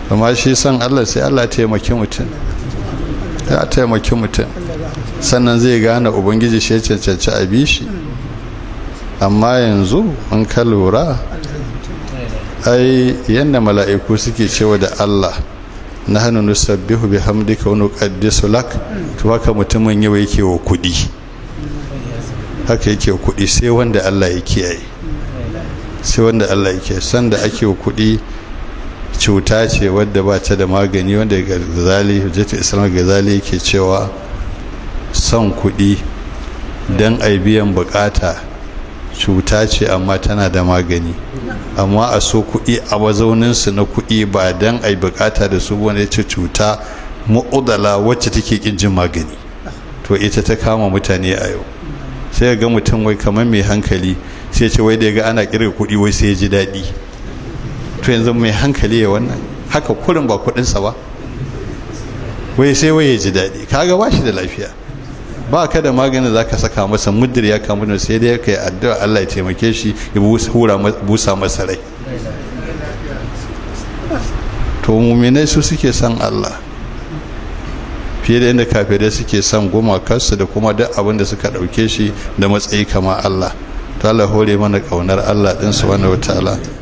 amma shi san Allah sai Allah taimaki mutum ya taimaki mutum sannan zai gane ubangiji shi ya cancanci a bi shi amma yanzu an ka lura ai yadda mala'iku suke cewa da Allah na hannu nusabbihu bi hamdika wa nuqaddisu lak to haka mutumin yau yake wa kudi haka yake wa kudi sai wanda Allah ya kiyaye sai wanda Allah ya kiyaye sanda ake wa kudi cuta ce wadda ba ta da magani wanda gazali hujjatu islam gazali yake cewa son kudi dan ai biyan bukata cuta ce amma tana da magani amma a so kuɗi a mazauninsu na kuɗi ba don a yi bukata da su wani ce cuta mu'udala wacce take ƙin jin magani to ita ta kama mutane a yau sai ga mutum wai kamar mai hankali sai ce wai da ya ga ana kirga kuɗi wai sai ya ji daɗi to yanzu mai hankali ya wannan haka kurin ba kuɗinsa ba wai sai wai ya ji daɗi kaga ba shi da lafiya ba ka da maganin za ka saka masa mudir ya kamu da sai dai ka yi addu'a Allah ya taimake shi ya busa masa rai to muminai su suke son Allah fiye da inda kafirai suke son gumakarsu da kuma duk abin da suka ɗauke shi da matsayi kama Allah ta Allah hore mana ƙaunar Allah ɗinsu wani wata